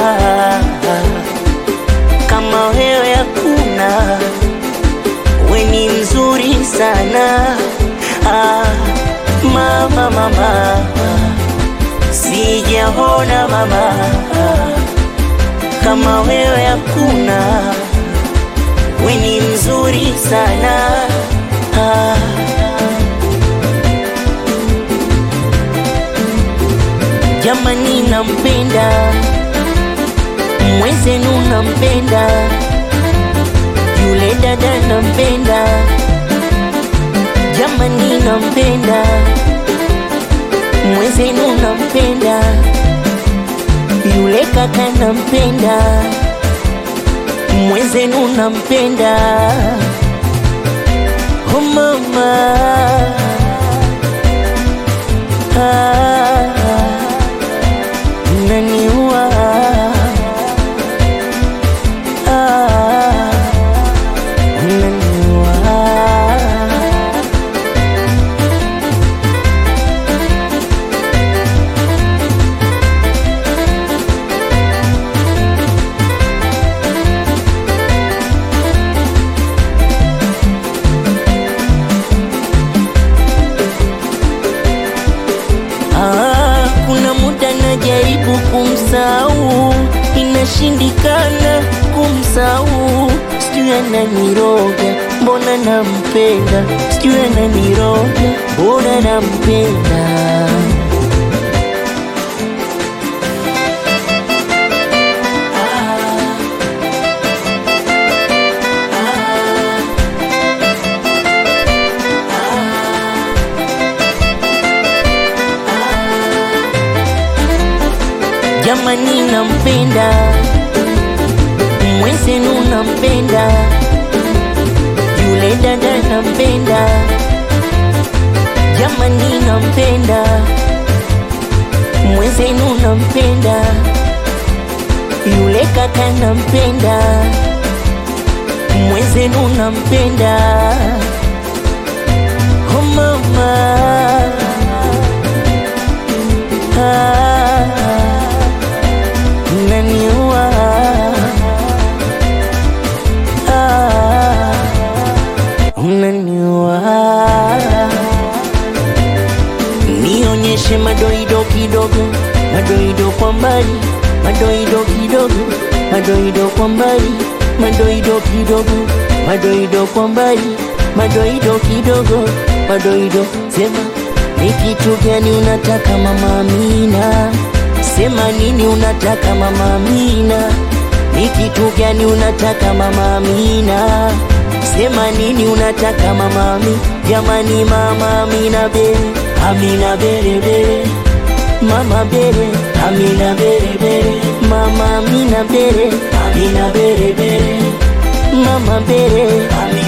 kama wewe hakuna, we ni mzuri sana ah, mama mama, sijaona mama kama wewe hakuna, we ni mzuri sana ah. Jamani, nampenda mwenzenu, nampenda yule dada, nampenda jamani, nampenda mwenzenu, nampenda yule kaka, nampenda mwenzenu, nampenda oh mama ah, naniua ah, naniua Ah, kuna muda najaribu kumsahau, inashindikana kumsahau. Sijui ananiroga, mbona nampenda, sijui ananiroga, mbona nampenda. Jamani, nampenda mwenzenu, nampenda yule dada, nampenda jamani, nampenda mwenzenu, nampenda yule kaka, nampenda mwenzenu, nampenda oh mama ah, naniua ah, unaniua nionyeshe madoido kidogo madoido kwa mbali madoido kidogo madoido kwa mbali madoido kidogo madoido kwa mbali madoido kidogo madoido sema ni kitu gani unataka mama Amina sema nini unataka mama Amina ni kitu gani unataka mama Amina sema nini unataka mama Amina jamani mama Amina bere Amina bere bere mama bere Amina bere bere mama Amina bere Amina bere bere mama bere Amina